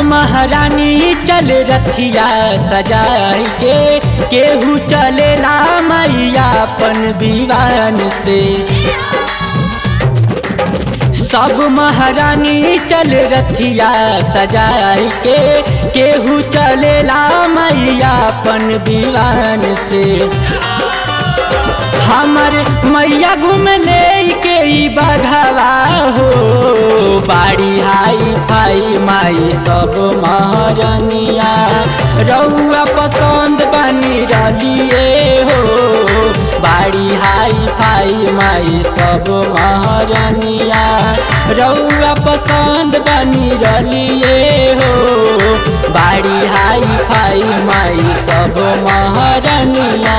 महारानी चल रथिया सजाई के केहू चलेला मैया अपन दीवान से सब महारानी चल रथिया सजाई के केहू चलेला मैया अपन दीवान से हमर मैया घूम ले के ई बघवा हो बाड़ी हाई फाई माई सब महारनिया रउआ पसंद बनी रलिए हो बाड़ी हाई फाई माई सब महारनिया रउआ पसंद बनी रलिए हो बाड़ी हाई फाई माई सब महारनिया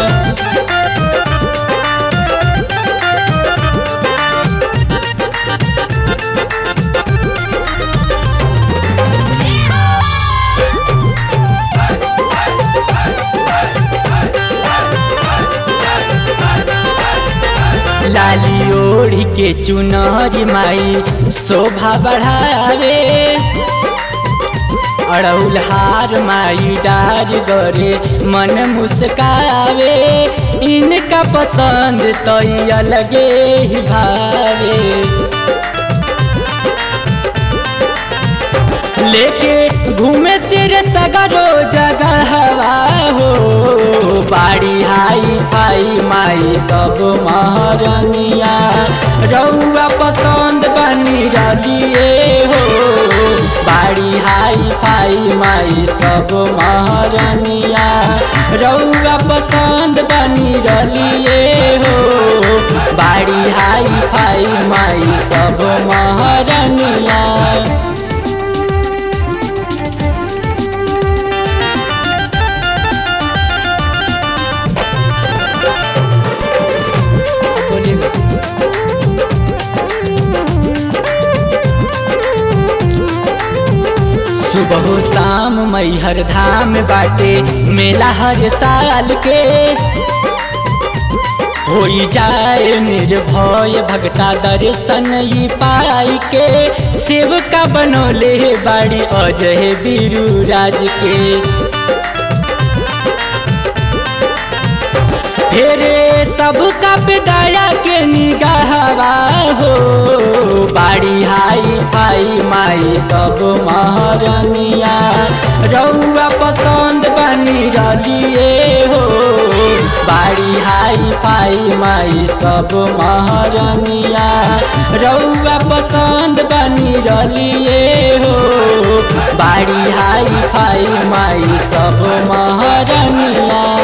लाली ओढ़ी के चुनरी माई शोभा बढ़ावे अड़ौल हार माई डार गरे मन मुस्कावे इनका पसंद तो अलगे ही भावे लेके घूमे सिर सगरो जगह हवा हो बाड़ी हाई फाई माई सब महारनिया रउआ पसंद बनी रलिए हो बाड़ी हाई फाई माई सब महारनिया रउआ पसंद बनी रलिए हो बाड़ी हाई फाई माई सब महारनिया सुबह शाम मैहर धाम बाटे मेला हर साल के होई जाए निर्भय भगता दर्शन ई पाई के सेवका बनौले बाड़ी अजय बीरू राज के फेरे सबका विदाया के निगाहवा हो बाड़ी हाई फाई माई सब महारनिया रउआ पसंद बनी रलिए हो बाड़ी हाई फाई माई सब महारनिया रउआ पसंद बनी रलिए हो बाड़ी हाई फाई माई सब महारनिया